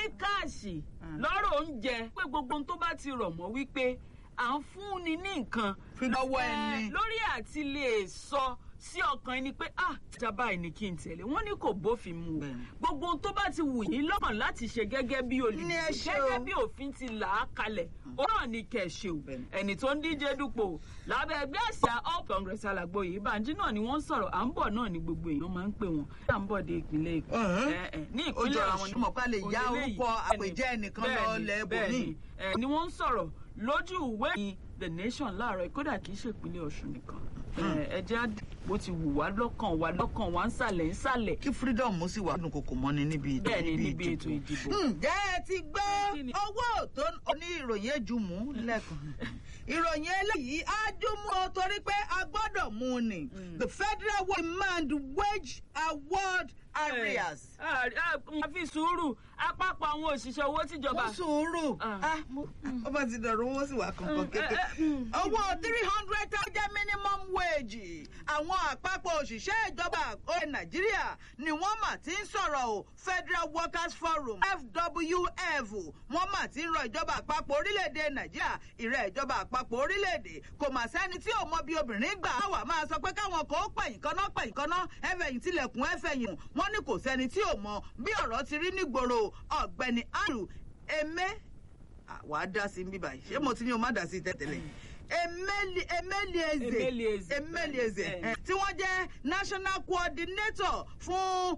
ní káàṣì lọ́rọ̀ oúnjẹ pé gbogbo ohun tó bá ti rọ̀ mọ́ wípé à ń fúnni ní nǹkan Fi lọ́wọ́ Eh, ẹni. lórí àti lè sọ sí ọkàn ẹni pé ah ìjàmbá ẹni kí n tẹ̀lé wọ́n ní kò bófin mu o Bẹ́ẹ̀ni. gbogbo ohun tó bá ti wù yín lọ́kàn láti ṣe gẹ́gẹ́ bí Ní ẹ olùdíje ṣe o. gẹ́gẹ́ bí òfin ti là á kalẹ̀ ó náà ní kẹ̀ ṣe o Bẹ́ẹ̀ni. ẹni tó ń díje dupò lábẹ́ ẹgbẹ́ àṣà all congress alàgbò yìí bàǹjí náà ni wọ́n ń sọ̀rọ̀ à ń bọ̀ náà ni gbogbo èèyàn máa ń pè wọ́n à ń bọ̀ dé ìpínlẹ̀ èkó Ọ̀hún. Eh, eh, ní ó ìpínlẹ̀ jọra àwọn wọn mọ̀ pé a lè ya òlélẹ́yìí. orúkọ Bẹ́ẹ̀ni, àpèjẹ́ ẹnìkan lọ bẹ́ẹ̀ni, lẹ́bùn bẹ́ẹ̀ni. ní. Eh, ni wọ́n ń sọ̀rọ̀ lójú ìwé ìròyìn the nation láàárọ̀ kódà kì í ṣe ìpínlẹ̀ ọ̀ṣun nìkan Eh, ẹ jẹ́ á bó ti wù wá lọ́kàn wá lọ́kàn wá ń sàlẹ̀ ń sàlẹ̀ kí freedom ó sì wà nínú kòkò mọ́ni níbi ìdìbò. bẹ́ẹ̀ ni níbi ètò ìdìbò. ǹjẹ́ ẹ ti Kí gbọ́ ni? owó tó ní ìròyìn ejumú lẹ́kàn ìròyìn eléyìí ájúmú o torí pé a gbọ́dọ̀ mú un ni the federal demand wage award areas. a fi sùúrù àpapọ̀ àwọn òṣìṣẹ́ owó tìjọba. mo sùúrù Ah. Ah, mo- ó bá ti dọ̀rọ̀ owó sì wà kankan Mm, kékeré eh, eh, mm. owó three hundred thousand minimum wage àwọn àpapọ̀ òṣìṣẹ́ ìjọba orí nàìjíríà ni wọ́n mà ti ń sọ̀rọ̀ o federal workers forum fwf wọ́n mà ti ń rọ ìjọba àpapọ̀ orílẹ̀-èdè nàìjíríà ìrẹ́ ìjọba àpapọ̀ orílẹ̀-èdè kò mà sẹ́ni tí ò mọ bí obìnrin gbà á wà máa sọ pé káwọn kò pẹ̀yìn kaná pẹ̀yìn kaná ẹ̀fẹ̀yìn tilẹ̀kùn ẹ̀fẹ̀yìn wọ́n ní kò sẹ́ni tí ò mọ bí ọ̀rọ̀ ti rí nígboro ọ̀gbẹ́ni andrew eme Ah, wà á dá sí i bíbá yìí ṣé mo ti ní o má dá sí i tẹ́tẹ́lẹ̀ Emeli- emelieze Emelieze. emelieze Bẹ́ẹ̀ni. eh, tí wọ́n jẹ́ national coordinator fún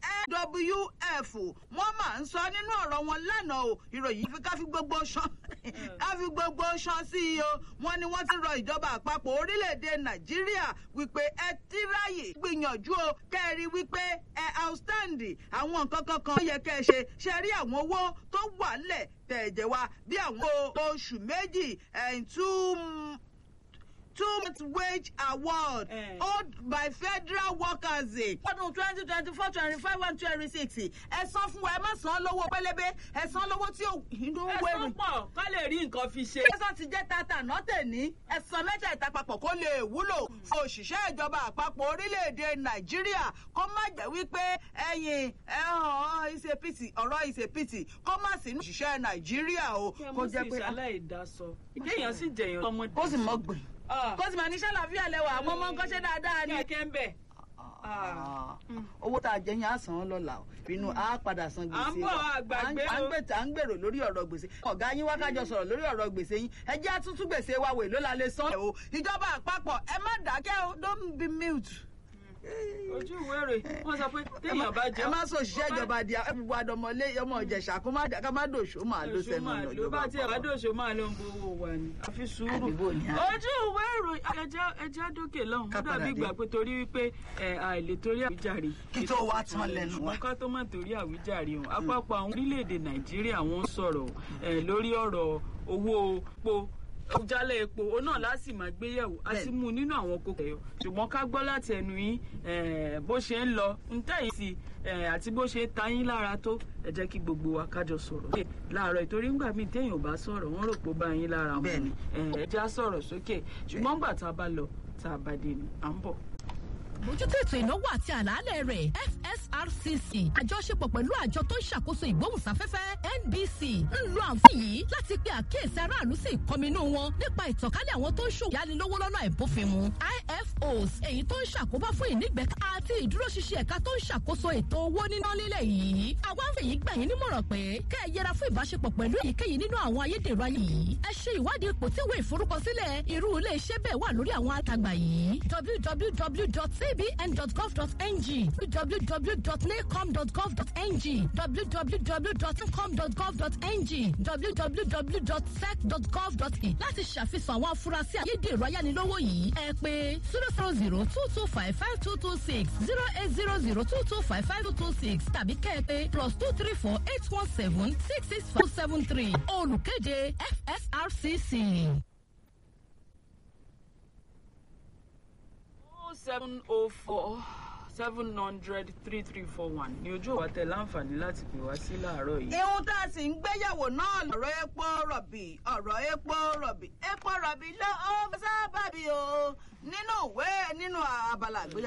nwf wọ́n máa ń sọ nínú ọ̀rọ̀ wọn lánàá o ìròyìn fi ká fi gbogbo ṣan ká fi gbogbo ṣan sí i o wọ́n ní wọ́n ti rọ ìjọba àpapọ̀ orílẹ̀-èdè nàìjíríà wípé ẹ tíráyè gbìyànjú o kẹ́ẹ̀rí wípé ẹ outstanding àwọn nǹkan kankan ó yẹ kẹ́ ẹ ṣe ṣe rí àwọn owó tó wà lẹ̀ tẹ̀jẹ̀ wa bí àwọn oṣù méjì ẹ̀ two two month wage award Eh. owed by federal workers. ọdún twenty twenty four twenty five one twenty six ẹ san fún wa ẹ má san lówó pélébé ẹ san lówó tí ò inú ẹ̀sán wẹ̀rù. pọ̀ ká lè rí nǹkan fi ṣe. ẹ̀sán ti jẹ́ tata nọ́tẹ̀ ní ẹ̀sán mẹ́tẹ̀ẹ̀ta papọ̀ kó lè wúlò fún òṣìṣẹ́ ìjọba àpapọ̀ orílẹ̀-èdè nàìjíríà kó má jẹ́ wípé ẹ̀yìn ẹ̀hàn ìṣèpìtì ọ̀rọ̀ ìṣèpìtì kó má sí ní òṣìṣẹ́ nàìjíríà o kó jẹ́ pé aláìdásọ ìdéèyàn sì jẹyàn ọmọdé. kó sì mọ́ gbìn Ah. kó sì máa ní sálàáfíà lẹ́wọ̀ àwọn ọmọ nǹkan ṣe dáadáa ni. kẹ̀kẹ́ ń bẹ̀. Ah. owó tá a jẹ yẹn á san án lọ́la o inú á padà san gbèsè À ń bọ̀, wa. àgbàgbé à ń o. gbé à ń gbèrò lórí ọ̀rọ̀ gbèsè ọ̀gá yín wákàjọ sọ̀rọ̀ lórí ọ̀rọ̀ gbèsè yín ẹ jẹ́ àtúntú gbèsè wa wò ló la lè san. o ìjọba àpapọ̀ ẹ má dákẹ́ o don't be mute. ojú ìwé rẹ̀ wọ́n sọ pé téèyàn bá jẹ́ ẹ má sọ òṣìṣẹ́ ìjọba di ẹ̀bùbù àdọ̀mọ́lé ọmọ ìjẹ̀ṣà kó má dà- ká má dòṣó máa ló oṣù sẹ́nu máa ọ̀nà ló ìjọba bá tiẹ̀ wá àpapọ̀. dòṣò máa ló ń bowó wa ni àfi sùúrù. Àdìbò ni a- ojú ìwé ìròyìn ẹja ẹja dókè lọ́hùn Ká ó dàbí padà dé. ìgbà pé torí wípé ẹ, àìlè torí àwíjàre. Kí tó wá tán lẹ́nu wa. ṣùgbọ́n ká tó má torí àwíjàre o àpapọ̀ àwọn orílẹ̀-èdè nàìjíríà wọ́n ń sọ̀rọ̀ ẹ, lórí ọ̀rọ̀ owó epo jálẹ̀ epo ó náà láti máa gbéyẹ̀wò a ti Bẹ́ẹ̀ni. mú un nínú àwọn kókó ẹ̀yọ́ ṣùgbọ́n ká gbọ́ láti ẹnu yín eh, bó ṣe ń lọ ń tẹ̀yìn sí eh, àti bó ṣe ta yín lára tó ẹ jẹ́ kí gbogbo wa kájọ sọ̀rọ̀ sókè láàárọ̀ ìtorí ńgbà míì téèyàn ò bá sọ̀rọ̀ wọ́n rò pé ó bá yín lára mu Bẹ́ẹ̀ni. Eh, ẹ já sọ̀rọ̀ sókè ṣùgbọ́n ńgbà tá a bá lọ tá a bá dé ni à ń bọ̀. mójútó ètò ìnáwó àti àlàálẹ̀ rẹ̀ fsrcc àjọṣepọ̀ pẹ̀lú àjọ tó ń ṣàkóso ìgbóhùnsáfẹ́fẹ́ nbc ń lo àǹfààní yìí láti pe àkíyèsí aráàlú sí ìkọminú wọn nípa ìtànkálẹ̀ àwọn tó ń ṣòwò yánilówó lọ́nà ìbófinmu ifos èyí tó ń ṣàkóbá fún ìnígbẹ́ká àti ìdúróṣinṣin ẹ̀ka tó ń ṣàkóso ètò owó níná nílẹ̀ yìí àwa ń fèyí gbà yín nímọ̀ràn pé kẹ́ ẹ yẹra fún ìbáṣepọ̀ pẹ̀lú èyíkéyìí nínú àwọn ayédèrú ayé yìí ẹ ṣe ìwádìí ipò tí ìwé ìforúkọsílẹ̀ irú ilé iṣẹ́ bẹ́ẹ̀ wà lórí àwọn àtàgbà yìí www.cbn.gov.ng www.nacom.gov.ng www.ncom.gov.ng www.sec.gov.in láti ṣàfihàn àwọn afurasí ayédèrú ayánilówó yìí ẹ pé zero zero zero two two five five two two six zero eight zero zero two two five five two two six tàbí kẹ́ ẹ pé plus two three four eight one seven six six four seven three olùkéde fsrcc. seven oh four seven hundred three three four one ni ojú òwà tẹ láǹfààní láti pè wá sí láàárọ̀ yìí. ihun tá a sì ń gbéyàwó náà lọ̀rọ̀ epo rọ̀bì ọ̀rọ̀ epo rọ̀bì epo rọ̀bì ló ó sábàbí o nínú ìwé nínú abala àgbéyàwó.